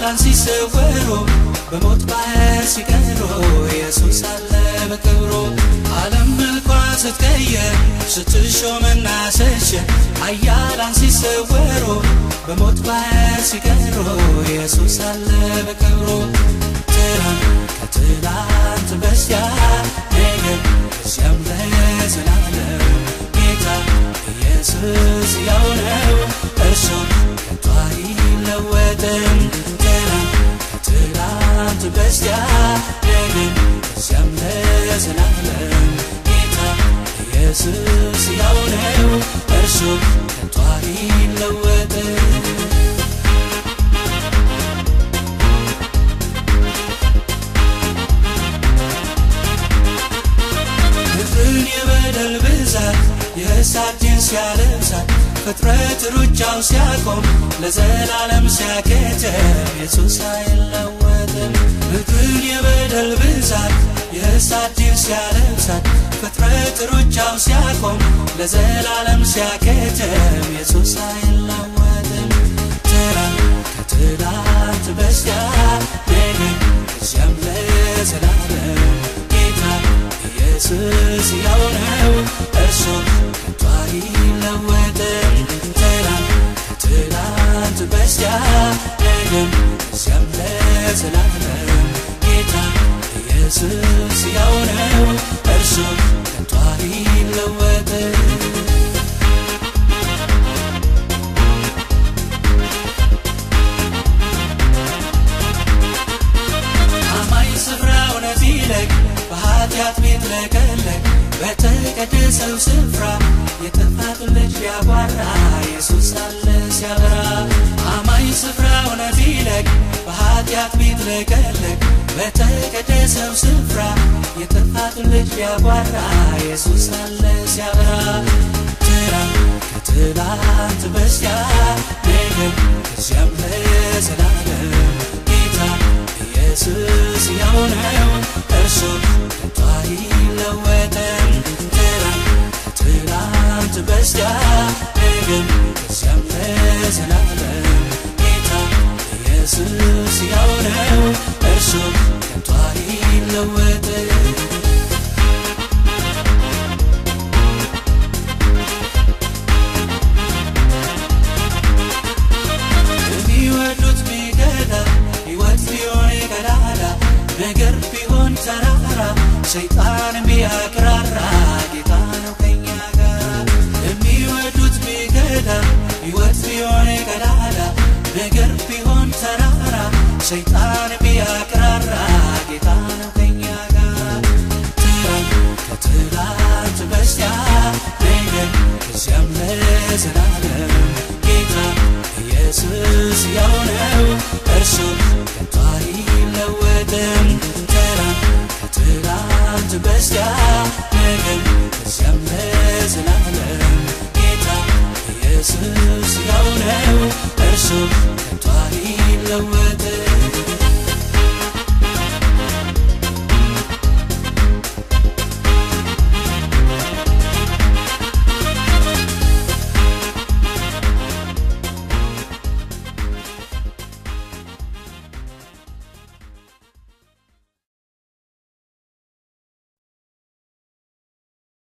ኃያላን ሲሰወሩ በሞት ባህር ሲቀሩ ኢየሱስ አለ በክብሩ ዓለም መልኳ ስትቀየር ስትሾምና ስትሽር ኃያላን ሲሰወሩ በሞት ባህር ሲቀሩ ኢየሱስ አለ በክብሩ ትናንት ከትላንት በስቲያ ነገር ከዚያም ለዘላለም ጌታ ኢየሱስ ያው ነው እርሱም ከቶ አይለወጥም ትናንት ከትላንት በስቲያ ነገር ከዚያም ለዘላለም ጌታ ኢየሱስ ያው ነው እርሱም ከቶ አይለወጥም ምድርን የበደል ብዛት የእሳትን ሲያለብሳት ፍጥረት ሩጫው ሲያቆም ለዘላለም ሲያከተም ኢየሱስ አይለወጥም። ምድርን የበደል ብዛት የእሳትን ሲያለብሳት ፍጥረት ሩጫው ሲያቆም ለዘላለም ሲያከተም ኢየሱስ አይለወጥም። ትናንት ከትላንት በስቲያ ነገ ከዚያም ለዘላለም ጌታ ኢየሱስ ያው ነው እርሱም ከቶ አይለወጥም። ትናንት ከትላንት በስቲያ ነገም ከዚያም ለዘላለም ጌታ ኢየሱስ ያው ነው እርሱም ከቶ አይለወጥም። አማኝ ስፍራ እውነት ይለቅ በኃጢአት ቤት ለቀለቅ በተቀደሰው ስፍራ የጥፋት ልጅ ሊያጓራ ኢየሱስ አለ ሲያበራ አማኝ ስፍራ እውነት ይለቅ በኃጢአት ቤት ለቀለቅ በተቀደሰው ስፍራ የጥፋት ልጅ ሊያጓራ ኢየሱስ አለ ሲያበራ ትናንት ከትላንት በስቲያ ነገም ከዚያም ለዘላለም ጌታ ኢየሱስ ያው ነው እርሱም ከቶ አይለወጥም። ትናንት ከትላንት በስቲያ ነገም ከዚያም ለዘላለም ጌታ ኢየሱስ ያው ነው እርሱም ከቶ አይለወጥም። የሚወዱት ቢገዳ ሕይወት ቢሆን ቀዳዳ ነገር ቢሆን ተራራ ሰይጣን ቢያቅራራ ጌታ ነው ከኛ ጋር የሚወዱት ቢገዳ ሕይወት ቢሆን ቀዳዳ ነገር ቢሆን ተራራ ሰይጣን ቢያቅራራ ጌታ ነው ከኛ ጋር ትናንት ከትላንት በስቲያ ነገር ከዚያም ለዘላለም ጌታ ኢየሱስ ያው ነው እርሱም ከቶ አይለወጥም። ትናንት ከትላንት በስቲያ ነገም ከዚያም ለዘላለም ጌታ ኢየሱስ ያው ነው እርሱም